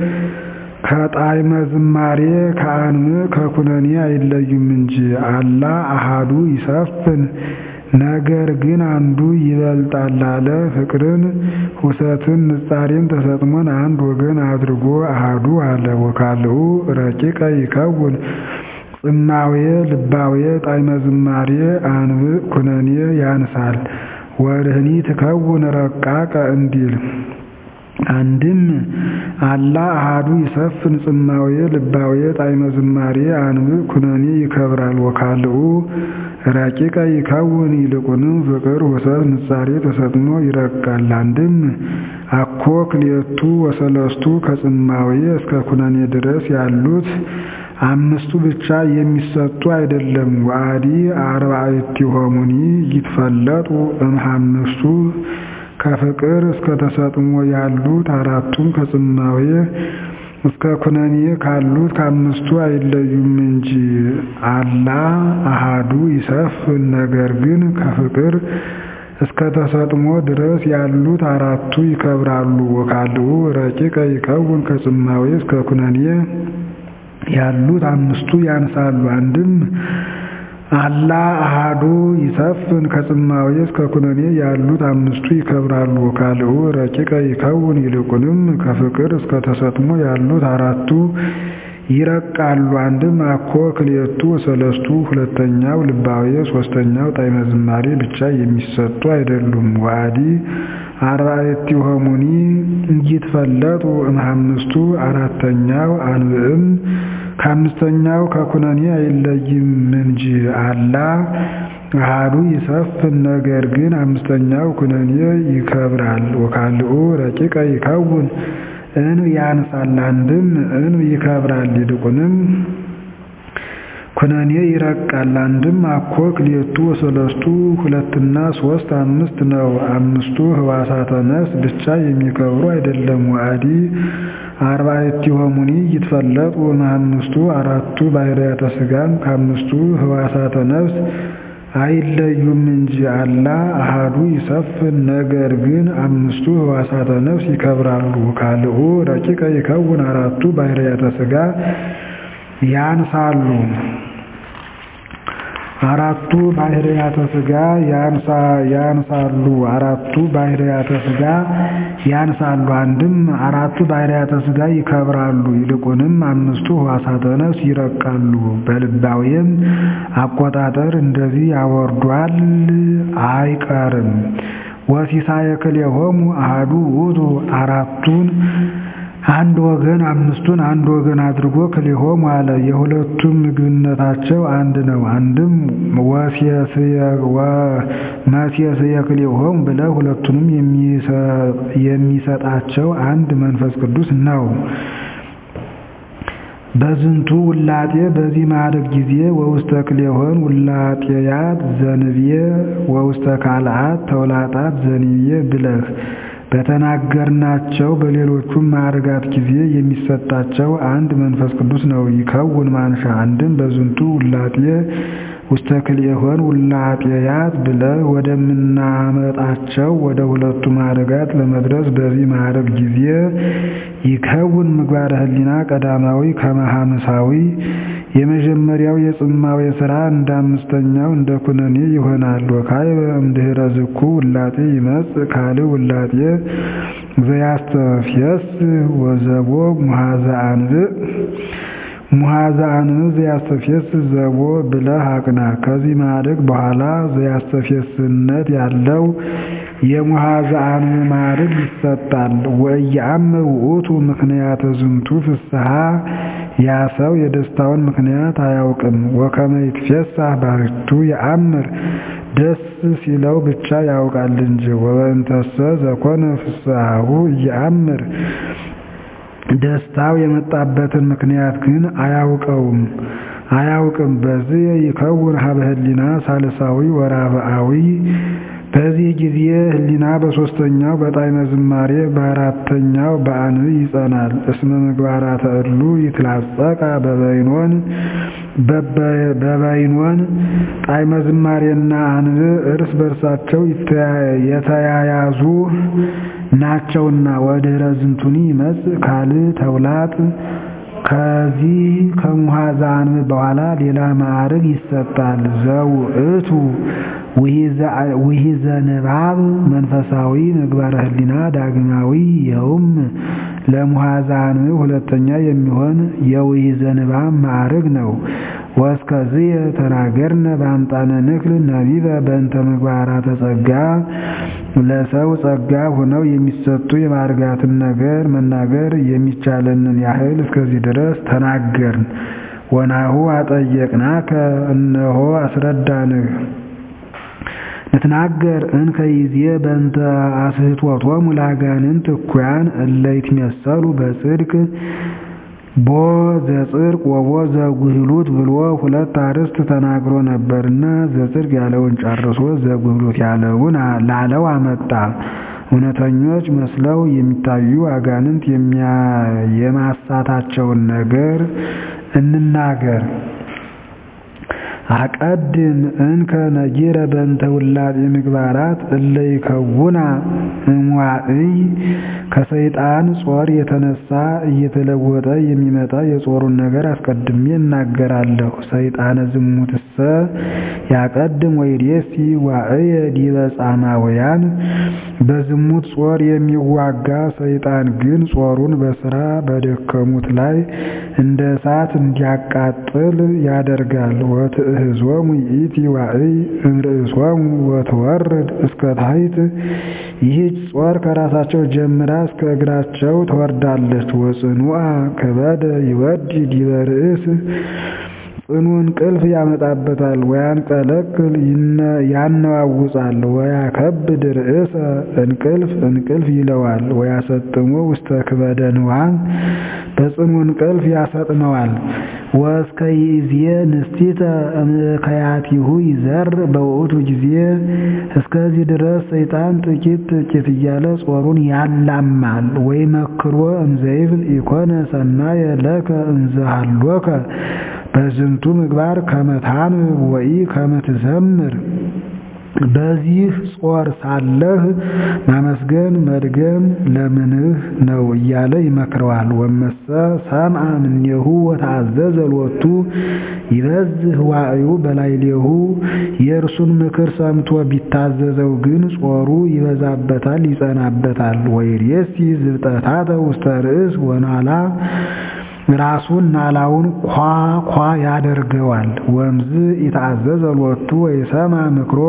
ከጣዕመ ዝማሬ ከአንዕ ከኩነኔ አይለዩም እንጂ አላ አሃዱ ይሰፍን ነገር ግን አንዱ ይበልጣል አለ። ፍቅርን፣ ሁሰትን፣ ንጻሬን ተሰጥሞን አንድ ወገን አድርጎ አሃዱ አለ። ወካልኡ ረቂቀ ይከውን ጽማዌ ልባዌ ጣዕመ ዝማሬ አንብዕ ኩነኔ ያንሳል። ወርህኒ ትከውን ረቃቀ እንዲል አንድም አላ አሃዱ ይሰፍን ጽማዌ ልባዌ ጣዕመ ዝማሬ አንብዕ ኩነኔ ይከብራል። ወካልኡ ረቂቀ ይከውን ይልቁንም ፍቅር፣ ሁሰት፣ ንጻሬ ተሰጥሞ ይረቃል። አንድም አኮ ክልኤቱ ወሰለስቱ ከጽማዌ እስከ ኩነኔ ድረስ ያሉት አምስቱ ብቻ የሚሰጡ አይደለም። ወአዲ አርባዕቲሆሙኒ ይትፈለጡ እምአምስቱ ከፍቅር እስከ ተሰጥሞ ያሉት አራቱም ከጽማዌ እስከ ኩነኔ ካሉት ከአምስቱ አይለዩም እንጂ አላ አሃዱ ይሰፍን ነገር ግን ከፍቅር እስከ ተሰጥሞ ድረስ ያሉት አራቱ ይከብራሉ። ወካልኡ ረቂቀ ይከውን ከጽማዌ እስከ ኩነኔ ያሉት አምስቱ ያንሳሉ። አንድም አላ አሃዱ ይሰፍን ከጽማዌ እስከ ኩነኔ ያሉት አምስቱ ይከብራሉ። ወካልኡ ረቂቀ ይከውን ይልቁንም ከፍቅር እስከ ተሰጥሞ ያሉት አራቱ ይረቃሉ። አንድም አኮ ክልኤቱ ወሰለስቱ ሁለተኛው ልባዌ ሶስተኛው ጣዕመ ዝማሬ ብቻ የሚሰጡ አይደሉም። ወአዲ አርባዕቲሆሙኒ ይትፈለጡ እምአምስቱ አራተኛው አንብዕም ከአምስተኛው ከኩነኔ አይለይም እንጂ አላ አሃዱ ይሰፍን ነገር ግን አምስተኛው ኩነኔ ይከብራል። ወካልኡ ረቂቀ ይከውን እንብ ያንሳል አንድም እንብ ይከብራል ይልቁንም ኩነኔ ይረቃል አንድም አኮ ክልኤቱ ወሰለስቱ ሁለትና ሶስት አምስት ነው። አምስቱ ህዋሳተ ነፍስ ብቻ የሚከብሩ አይደለም። ወአዲ አርባዕቲሆሙኒ ይትፈለጡ እምአምስቱ አራቱ ባህርያተ ሥጋም ከአምስቱ ህዋሳተ ነፍስ አይለዩም እንጂ አላ አሃዱ ይሰፍን ነገር ግን አምስቱ ህዋሳተ ነፍስ ይከብራሉ። ካልኡ ረቂቀ ይከውን አራቱ ባህርያተ ሥጋ ያንሳሉ አራቱ ባህርያተ ሥጋ ያንሳሉ አራቱ ባህርያተ ሥጋ ያንሳሉ አንድም አራቱ ባህርያተ ሥጋ ይከብራሉ ይልቁንም አምስቱ ህዋሳተ ነፍስ ይረቃሉ። በልባዌም አቆጣጠር እንደዚህ ያወርዷል አይቀርም። ወሲሳየ ክልኤሆሙ አሐዱ ውእቱ አራቱን አንድ ወገን አምስቱን አንድ ወገን አድርጎ ክልኤሆሙ አለ። የሁለቱም ምግብነታቸው አንድ ነው። አንድም መሴስየ ክልኤሆሙ ብለህ ሁለቱንም የሚሰጣቸው አንድ መንፈስ ቅዱስ ነው። በዝንቱ ውላጤ በዚህ ማዕረግ ጊዜ ወውስተ ክልኤሆን ውላጤያት ዘንብየ ወውስተ ካልአት ተውላጣት ዘንብየ ብለህ በተናገርናቸው በሌሎቹም ማዕርጋት ጊዜ የሚሰጣቸው አንድ መንፈስ ቅዱስ ነው። ይከውን ማንሻ አንድም በዝንቱ ውላጤ ውስተ ክልኤሆን ውላጤያት ብለህ ወደምናመጣቸው ወደ ሁለቱ ማዕርጋት ለመድረስ በዚህ ማዕረግ ጊዜ ይከውን ምግባረ ህሊና ቀዳማዊ ከመሐምሳዊ የመጀመሪያው የጽማዌ ሥራ እንደ አምስተኛው እንደ ኩነኔ ይሆናል። ወካዕበ እምድኅረ ዝኩ ውላጤ ይመጽእ ካልእ ውላጤ ዘያስተፍየስ ወዘቦ ሙሐዘ አንብዕ ሙሐዘ አንብዕ ዘያስተፍየስ ዘቦ ብለህ አቅና። ከዚህ ማዕረግ በኋላ ዘያስተፍየስነት ያለው የሙሐዘ አንብዕ ማዕረግ ይሰጣል። ወኢየአምር ውእቱ ምክንያተ ዝንቱ ፍስሐ ያ ሰው የደስታውን ምክንያት አያውቅም። ወከመ ይትፌሳህ ባሕቲቱ የአምር ደስ ሲለው ብቻ ያውቃል እንጂ። ወበእንተሰ ዘኮነ ፍስሐሁ ኢየአምር ደስታው የመጣበትን ምክንያት ግን አያውቀውም አያውቅም። በዚህ ይከውን ሀበ ህሊና ሳልሳዊ ወራብአዊ በዚህ ጊዜ ህሊና በሶስተኛው በጣዕመ ዝማሬ በአራተኛው በአንብዕ ይጸናል። እስመ ምግባራተ እሉ ይትላጸቃ በበይኖን በበይኖን ጣዕመ ዝማሬና አንብዕ እርስ በርሳቸው የተያያዙ ናቸውና። ወድኅረ ዝንቱኒ ይመጽእ ካልእ ተውላጥ ከዚህ ከሙሐዘ አንብዕ በኋላ ሌላ ማዕረግ ይሰጣል። ዘውእቱ ውሒዘ ንባብ መንፈሳዊ ምግባረ ህሊና ዳግማዊ ይኸውም ለሙሐዘ አንብዕ ሁለተኛ የሚሆን የውሒዘ ንባብ ማዕረግ ነው። ወእስከዝየ ተናገርነ በአምጣነ ንክል ነቢበ በእንተ ምግባራተ ጸጋ ለሰው ጸጋ ሆነው የሚሰጡ የማዕርጋትን ነገር መናገር የሚቻለንን ያህል እስከዚህ ድረስ ተናገርን። ወናሁ አጠየቅናከ እነሆ አስረዳንህ። ንትናገር እንከ ይዜ በእንተ አስሕቶቶሙ ለአጋንንት እኩያን እለ ይትሜሰሉ በጽድቅ ቦ ዘጽድቅ ወቦ ዘጉህሉት ብሎ ሁለት አርዕስት ተናግሮ ነበርና ዘጽድቅ ያለውን ጨርሶ ዘጉህሉት ያለውን ላለው አመጣ። እውነተኞች መስለው የሚታዩ አጋንንት የማሳታቸውን ነገር እንናገር። አቀድም እንከ ነጊረ በእንተ ውላጤ ምግባራት እለ ይከውና እምዋዕይ ከሰይጣን ጾር የተነሳ እየተለወጠ የሚመጣ የጾሩን ነገር አስቀድሜ እናገራለሁ። ሰይጣነ ዝሙትሰ ያቀድም ወይዴሲ ዋዕየ ዲበ ጻማውያን በዝሙት ጾር የሚዋጋ ሰይጣን ግን ጾሩን በስራ በደከሙት ላይ እንደ እሳት እንዲያቃጥል ያደርጋል። እምህዞሙ ይእቲ ዋዕይ እምርእሶሙ ወትወርድ እስከ ታሕት። ይህች ጾር ከራሳቸው ጀምራ እስከ እግራቸው ትወርዳለች። ወጽኑዓ ከበደ ይወዲ ዲበ ርእስ ጽኑ እንቅልፍ ያመጣበታል። ወያንቀለቅል ያነዋውጻል። ወያከብድ ርእሰ እንቅልፍ እንቅልፍ ይለዋል። ወያሰጥሞ ውስተ ክበደ ንዋም በጽኑ እንቅልፍ ያሰጥመዋል። ወእስከ ይእዜ ንስቲተ እምከያቲሁ ይዘር በውእቱ ጊዜ እስከዚህ ድረስ ሰይጣን ጥቂት ጥቂት እያለ ጾሩን ያላማል። ወይ መክሮ እንዘይብል ኢኮነ ሰናየ ለከ እንዘሃሎከ በዝንቱ ምግባር ከመታን ወይ ከመትዘምር በዚህ ጾር ሳለህ ማመስገን መድገም ለምንህ ነው እያለ ይመክረዋል። ወመሰ ሰምዐ እምኔሁ ወተአዘዘ ሎቱ ይበዝህ ዋዕዩ በላዕሌሁ የእርሱን ምክር ሰምቶ ቢታዘዘው ግን ጾሩ ይበዛበታል፣ ይጸናበታል። ወይሬሲ ዝብጠታተ ውስተ ርእስ ወናላ ራሱን ናላውን ኳ ኳ ያደርገዋል። ወምዝ ይተአዘዘ ሎቱ ወይሰምዐ ምክሮ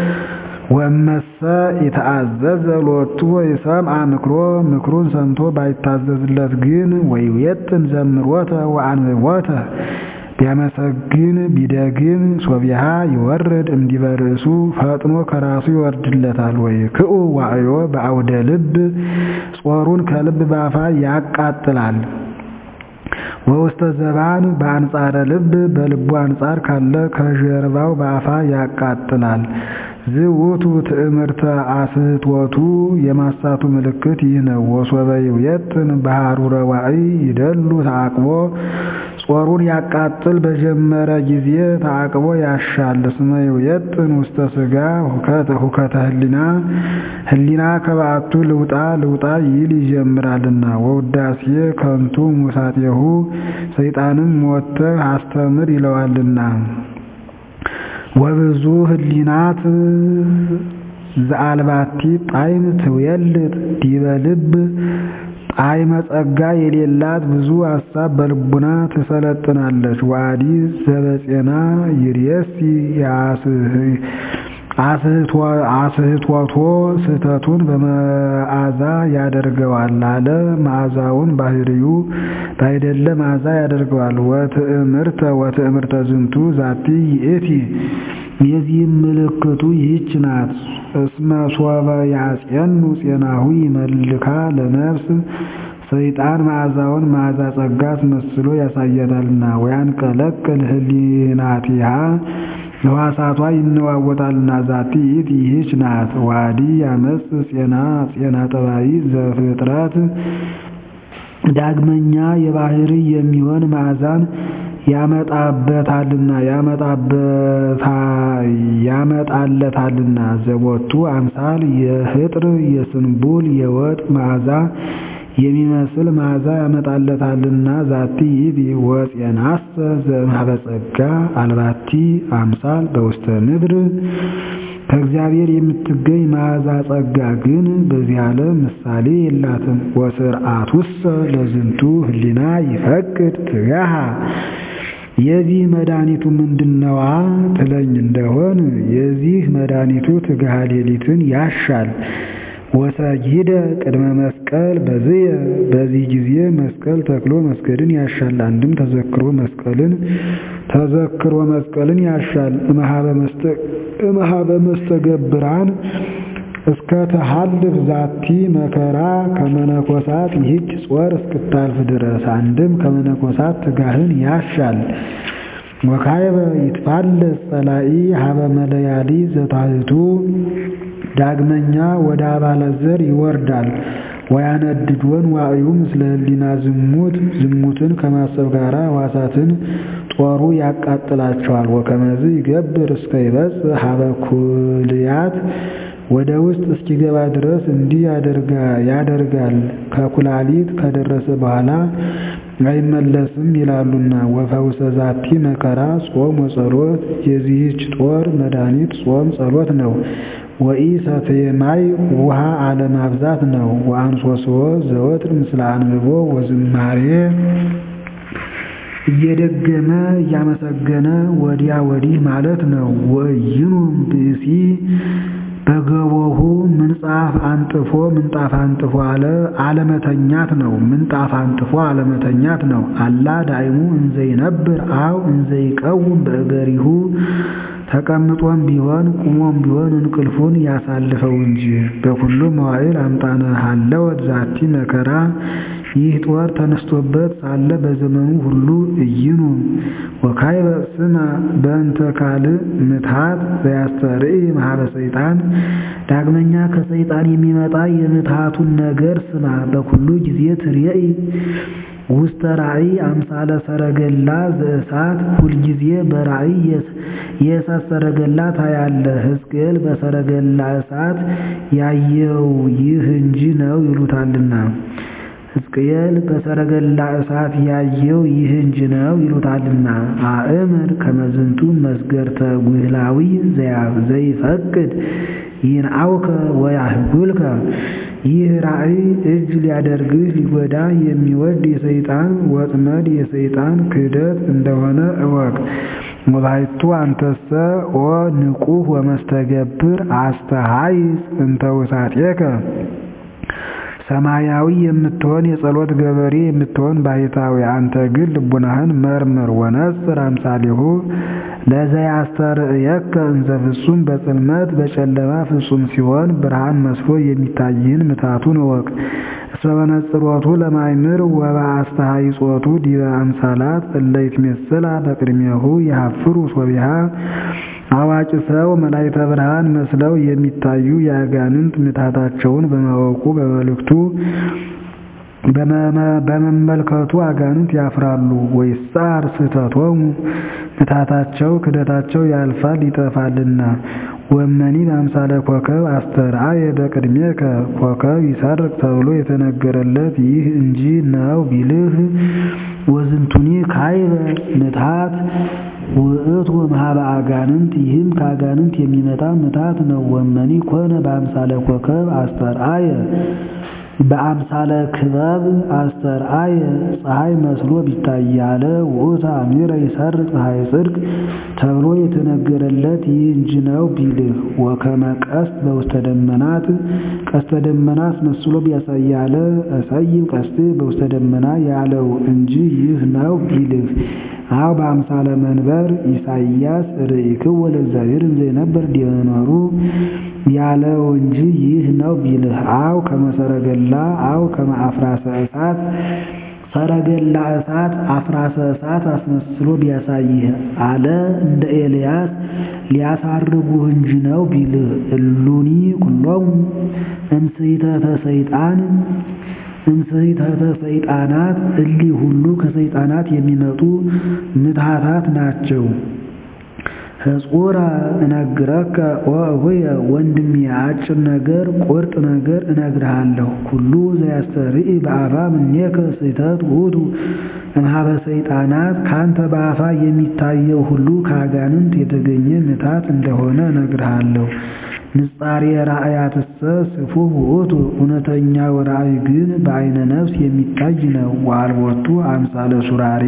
ወመሰ ይተአዘዘ ሎቱ ወይሰምዐ ምክሮ ምክሩን ሰምቶ ባይታዘዝለት ግን ወይቤጥን ዘምሮተ ወአንብቦተ ቢያመሰግን ቢደግም ሶቢሃ ይወርድ እምዲበ ርእሱ ፈጥኖ ከራሱ ይወርድለታል። ወይ ክኡ ዋዕዮ በአውደ ልብ ጾሩን ከልብ ባፋ ያቃጥላል። ወውስተ ዘባን በአንጻረ ልብ በልቡ አንጻር ካለ ከጀርባው በአፋ ያቃጥላል። ዝውቱ ትዕምርተ አስህቶቱ የማሳቱ ምልክት ይህ ነው። ወሶበ ይውየጥን በሃሩረ ዋዕይ ይደሉ ተዓቅቦ ጾሩን ያቃጥል በጀመረ ጊዜ ተዓቅቦ ያሻል። እስመ ይውየጥን ውስተ ሥጋ ሁከተ ህሊና ህሊና ከበዓቱ ልውጣ ልውጣ ይል ይጀምራልና። ወውዳሴ ከንቱ ሙሳጤሁ ሰይጣንም ሞተህ አስተምር ይለዋልና። ወብዙ ህሊናት ዘአልባቲ ጣዕም ትውየልጥ ዲበ ልብ ጣዕመ ጸጋ የሌላት ብዙ ሐሳብ በልቡና ትሰለጥናለች። ወአዲ ዘበጼና ይርየሲ አስህቶቶ ስህተቱን በመዓዛ ያደርገዋል አለ። መዓዛውን ባህርዩ ባይደለ መዓዛ ያደርገዋል። ወትዕምርተ ወትዕምርተ ዝንቱ ዛቲ ይእቲ የዚህም ምልክቱ ይህች ናት። እስመ ሶበ ያጼኑ ጼናሁ ይመልካ ለነፍስ ሰይጣን መዓዛውን መዓዛ ጸጋ አስመስሎ ያሳያታልና። ወያንቀለቅል ህሊናቲሃ ሕዋሳቷ ይነዋወጣልና። ዛቲ ይእቲ ይህች ናት። ዋዲ ያመጽ ጼና ጼና ጠባይ ዘፍጥረት ዳግመኛ የባህሪ የሚሆን መዓዛን ያመጣበታልና ያመጣለታልና ዘቦቱ አምሳል የህጥር የስንቡል የወጥ መዓዛ የሚመስል መዓዛ ያመጣለታልና። ዛቲ ይእቲ ወፄናሰ ዘእምኀበ ጸጋ አልባቲ አምሳል በውስተ ምድር ከእግዚአብሔር የምትገኝ መዓዛ ጸጋ ግን በዚህ ዓለም ምሳሌ የላትም። ወስርዓቱሰ ለዝንቱ ህሊና ይፈቅድ ትጋሃ የዚህ መድኃኒቱ ምንድነዋ ትለኝ እንደሆን የዚህ መድኃኒቱ ትግሃ ሌሊትን ያሻል። ወሰጊደ ቅድመ መስቀል በዝየ በዚህ ጊዜ መስቀል ተክሎ መስገድን ያሻል። አንድም ተዘክሮ መስቀልን ተዘክሮ መስቀልን ያሻል። እምኀበ መስተገብራን እስከ ተሃልፍ ዛቲ መከራ ከመነኮሳት ይህች ጾር እስክታልፍ ድረስ አንድም ከመነኮሳት ትጋህን ያሻል። ወካይበ ይትፋለስ ጸላኢ ሀበ መለያሊ ዘታህቱ ዳግመኛ ወደ አባላት ዘር ይወርዳል። ወያነድዶን ዋዕዩ ምስለ ህሊና ዝሙት ዝሙትን ከማሰብ ጋር ሕዋሳትን ጦሩ ያቃጥላቸዋል። ወከመዝ ይገብር እስከ ይበጽሕ ሀበ ኩልያት ወደ ውስጥ እስኪገባ ድረስ እንዲህ ያደርጋል። ከኩላሊት ከደረሰ በኋላ አይመለስም ይላሉና። ወፈውሰ ዛቲ መከራ ጾም ወጸሎት የዚህች ጦር መድኃኒት ጾም ጸሎት ነው። ወኢ ሰትየ ማይ ውሃ አለማብዛት ነው። ወአንሶስዎ ዘወትር ምስለ አንብቦ ወዝማሬ እየደገመ እያመሰገነ ወዲያ ወዲህ ማለት ነው። ወይኑም ብእሲ በገቦሁ ምንጣፍ አንጥፎ ምንጣፍ አንጥፎ አለ አለመተኛት ነው። ምንጣፍ አንጥፎ አለመተኛት ነው። አላ ዳይሙ እንዘይነብር አው እንዘይቀውም በእገሪሁ ተቀምጦም ቢሆን ቁሞም ቢሆን እንቅልፉን ያሳልፈው እንጂ። በኩሉ መዋዕል አምጣነ ሀለወት ዛቲ መከራ ይህ ጦር ተነስቶበት ሳለ በዘመኑ ሁሉ እይኑ ወካይበ ስማ በእንተ ካልእ ምትሃት ዘያስተርኢ መሀበ ሰይጣን ዳግመኛ ከሰይጣን የሚመጣ የምትሃቱን ነገር ስማ። በኩሉ ጊዜ ትርየኢ ውስተ ራእይ አምሳለ ሰረገላ ዘእሳት ሁልጊዜ በራእይ የእሳት ሰረገላ ታያለ። ሕዝቅኤል በሰረገላ እሳት ያየው ይህ እንጂ ነው ይሉታልና ሕዝቅኤል በሰረገላ እሳት ያየው ይህ እንጂ ነው ይሉታልና። አእምር ከመዝንቱ መስገርተ ጉህላዊ ዘይፈቅድ ይንአውከ ወያህጉልከ ይህ ራእይ እጅ ሊያደርግህ ሊጎዳ የሚወድ የሰይጣን ወጥመድ የሰይጣን ክህደት እንደሆነ እወቅ። ወባሕቱ አንተሰ ኦ ንቁህ ወመስተገብር አስተሃይጽ እንተ ውሳጤከ ሰማያዊ የምትሆን የጸሎት ገበሬ የምትሆን ባሕታዊ አንተ ግን ልቡናህን መርምር። ወነጽር አምሳሌሁ ለዘያስተርእየከ እንዘ ፍጹም በጽልመት በጨለማ ፍጹም ሲሆን ብርሃን መስሎ የሚታይህን ምታቱን እወቅ። እስመ መነጽሮቱ ለማይምር ወበአስተሃይጾቱ ዲበ አምሳላት እለ ይትሜሰላ በቅድሜሁ የሀፍሩ ሶቢሃ አዋቂ ሰው መላእክተ ብርሃን መስለው የሚታዩ የአጋንንት ምታታቸውን በማወቁ በመልእክቱ በመመልከቱ አጋንንት ያፍራሉ። ወይሳር ስህተቶሙ ምታታቸው ክደታቸው ያልፋል ይጠፋልና። ወመኒ በአምሳለ ኮከብ አስተርአየ በቅድሜከ ኮከብ ይሰርቅ ተብሎ የተነገረለት ይህ እንጂ ነው ቢልህ ወዝንቱኒ ካይበ ምትሃት ውእቱ እምኀበ አጋንንት ይህም ከአጋንንት የሚመጣ ምታት ነው። ወመኒ ኮነ በአምሳለ ኮከብ አስተርአየ በአምሳለ ክበብ አስተርአየ ፀሐይ መስሎ ቢታያለ ውእቱ አሚረ ይሰርቅ ፀሐይ ጽድቅ ተብሎ የተነገረለት ይህ እንጂ ነው ቢልህ ወከመ ቀስት በውስተ ደመናት ቀስተ ደመና አስመስሎ ቢያሳያለ እሰይም ቀስት በውስተ ደመና ያለው እንጂ ይህ ነው ቢልህ አው በአምሳለ መንበር ኢሳይያስ ርኢክዎ ለእግዚአብሔር እንዘይነበር ዲበ መንበሩ ያለው እንጂ ይህ ነው ቢልህ አው ከመሰረገላ አው ከመአፍራሰ እሳት ሰረገላ እሳት አፍራሰ እሳት አስመስሎ ቢያሳይህ አለ እንደ ኤልያስ ሊያሳርጉህ እንጂ ነው ቢልህ እሉኒ ኩሎሙ እምስሕተተ ሰይጣን እምስሕተተ ሰይጣናት እሊህ ሁሉ ከሰይጣናት የሚመጡ ምትሃታት ናቸው። ሕጹረ እነግረከ ወእሁየ ወንድሜ አጭር ነገር ቁርጥ ነገር እነግርሃለሁ። ኩሉ ዘያስተርኢ በአፋ እምኔከ ስሕተት ውእቱ እምኀበ ሰይጣናት ካንተ በአፋ የሚታየው ሁሉ ከአጋንንት የተገኘ ምታት እንደሆነ እነግርሃለሁ። ንጻሬ ራእያትሰ ስፉህ ውእቱ እውነተኛው ራእይ ግን በዐይነ ነፍስ የሚታይ ነው። ወአልቦቱ አምሳለ ሱራሬ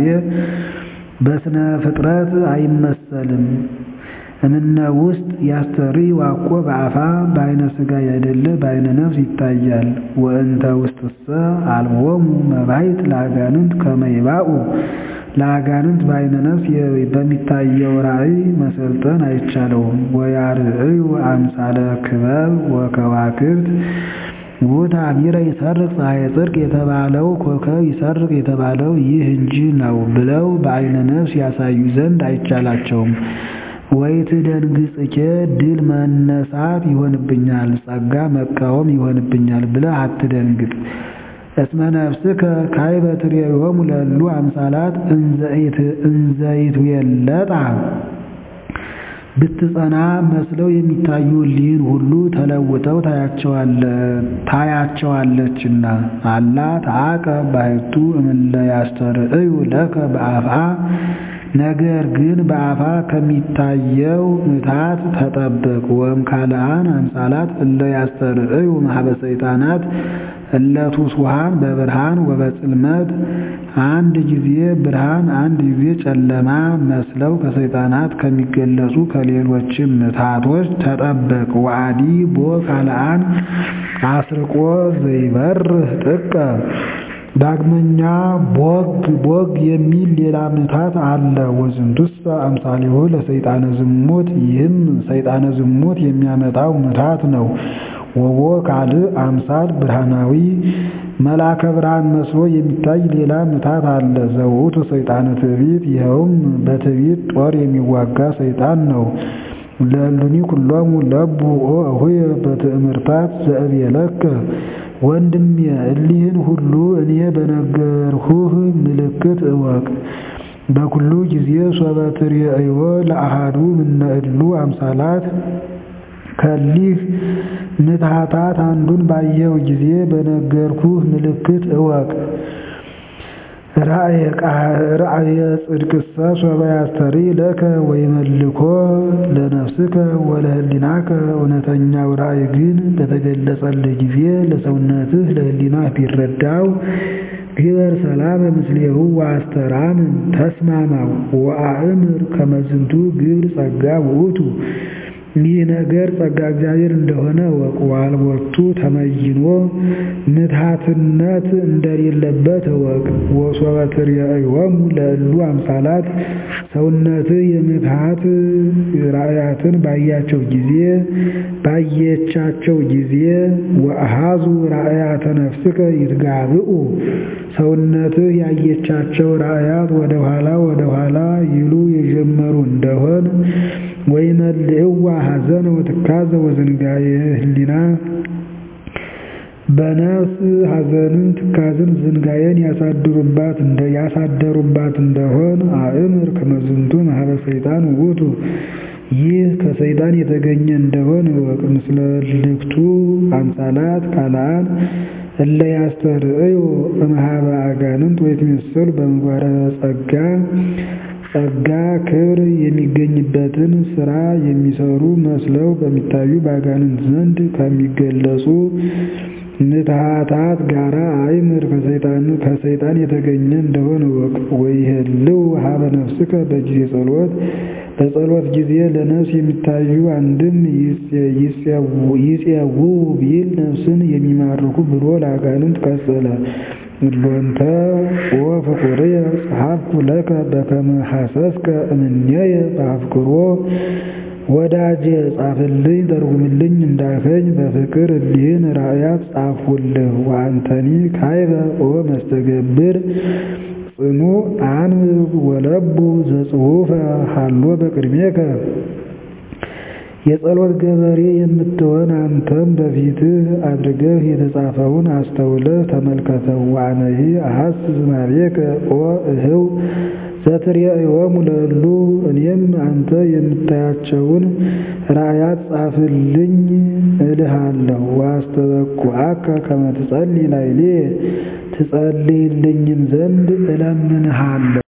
በስነ ፍጥረት አይመሰልም። እምነ ውስጥ ያስተርኢ ዋኮ በአፋ በዐይነ ሥጋ ያይደለ በዐይነ ነፍስ ይታያል። ወእንተ ውስጥሰ አልቦሙ መባይት ለአጋንንት ከመ ይባኡ ለአጋንንት በዐይነ ነፍስ በሚታየው ራእይ መሰልጠን አይቻለውም። ወያርእዩ አምሳለ ክበብ ወከዋክብት ውእቱ አሚረ ይሰርቅ ፀሐየ ጽድቅ የተባለው ኮከብ ይሰርቅ የተባለው ይህ እንጂ ነው ብለው በዐይነ ነፍስ ያሳዩ ዘንድ አይቻላቸውም። ወይትደንግጽኬ ድል መነሳት ይሆንብኛል፣ ጸጋ መቃወም ይሆንብኛል ብለህ አትደንግጥ። እስመ ነፍስከ ካይበ ትሬዮሙ ለእሉ አምሳላት እንዘይትዌለጣ ብትጸና መስለው የሚታዩ እሊህን ሁሉ ተለውጠው ታያቸዋለችና። አላ ተዓቀብ ባሕቱ እምእለ ያስተርእዩ ለከ በአፍአ ነገር ግን በአፋ ከሚታየው ምታት ተጠበቅ። ወእም ካልአን አምሳላት እለ ያስተርእዩ እምኀበ ሰይጣናት እለቱ ሱሃን በብርሃን ወበጽልመት አንድ ጊዜ ብርሃን አንድ ጊዜ ጨለማ መስለው ከሰይጣናት ከሚገለጹ ከሌሎችም ምትሃቶች ተጠበቅ። ወአዲ ቦ ካልአን አስርቆ ዘይበርህ ጥቀ ዳግመኛ ቦግ ቦግ የሚል ሌላ ምትሃት አለ። ወዝንቱሰ አምሳሊሁ ለሰይጣነ ዝሙት ይህም ሰይጣነ ዝሙት የሚያመጣው ምትሃት ነው። ወቦ ካልእ አምሳል ብርሃናዊ መልአከ ብርሃን መስሎ የሚታይ ሌላ ምትሃት አለ። ዘውቱ ሰይጣነ ትዕቢት ይኸውም በትዕቢት ጦር የሚዋጋ ሰይጣን ነው። ለእሉኒ ኩሎሙ ለቡ ኦ እሁየ በትእምርታት ዘእብየለከ ወንድሜ እሊህን ሁሉ እኔ በነገርሁህ ምልክት እወቅ። በኩሉ ጊዜ ሶበ ትርእዮ ለአሃዱ እምነ እሉ አምሳላት ከሊህ ምትሃታት አንዱን ባየው ጊዜ በነገርኩህ ምልክት እወቅ። ራእየ ጽድቅሰ ሶበ ያስተሪ ለከ ወይመልኮ ለነፍስከ ወለህሊናከ እውነተኛው ራእይ ግን በተገለጸልህ ጊዜ ለሰውነትህ ለህሊናህ ቢረዳው ግበር ሰላም ምስሌሁ ወአስተራምን ተስማማው ወአእምር ከመዝንቱ ግብር ጸጋ ውእቱ ይህ ነገር ጸጋ እግዚአብሔር እንደሆነ እወቅ። ዋልቦቱ ተመይኖ ምትሃትነት እንደሌለበት እወቅ። ወሶበ ትርእዮሙ ለእሉ አምሳላት ሰውነትህ የምትሃት ራእያትን ባያቸው ጊዜ ባየቻቸው ጊዜ ወአሃዙ ራእያተ ነፍስከ ይትጋብኡ ሰውነትህ ያየቻቸው ራእያት ወደ ኋላ ወደ ኋላ ይሉ የጀመሩ እንደሆን ወይመልእዋ ሐዘነ ወትካዘ ወዝንጋየ ህሊና በነፍስ ሐዘንን ትካዝን ዝንጋየን ያሳድሩባት እንደ ያሳደሩባት እንደሆን አእምር ከመዝንቱ ማህበ ሰይጣን ውእቱ ይህ ከሰይጣን የተገኘ እንደሆን እወቅ። ምስለ ልክቱ አምሳላት ካልአን እለ ያስተርእዩ እምኀበ አጋንንት ወይትመሰሉ በምግባረ ጸጋ ጸጋ ክብር የሚገኝበትን ስራ የሚሰሩ መስለው በሚታዩ በአጋንንት ዘንድ ከሚገለጹ ምትሃታት ጋራ አይምር ከሰይጣን የተገኘ እንደሆነ እወቅ። ወይህልው ሀበ ነፍስከ በጊዜ ጸሎት በጸሎት ጊዜ ለነፍስ የሚታዩ አንድም ይጼው ቢል ነፍስን የሚማርኩ ብሎ ለአጋንንት ቀጸለ። እሎንተ ወፍቁርየ ጸሐፍኩ ለከ በከመ ሐሰስከ እምኔየ በአፍቅሮ ወዳጄ ጻፍልኝ ተርጉምልኝ እንዳልከኝ በፍቅር እሊህን ራእያት ጻፍሁልህ። ወአንተኒ ካይበ ኦ መስተገብር ጽኑ አንብብ ወለቡ ዘጽሑፈ ሀሎ በቅድሜከ የጸሎት ገበሬ የምትሆን አንተም በፊትህ አድርገህ የተጻፈውን አስተውለህ ተመልከተው። ወአነሂ አሐስስ ማቤከ ኦ እህው ዘትርእዮሙ ለእሉ እኔም አንተ የምታያቸውን ራእያት ጻፍልኝ እልሃለሁ። ወአስተበኩዐከ ከመ ትጸልይ ላዕሌየ ትጸልይልኝም ዘንድ እለምንሃለሁ።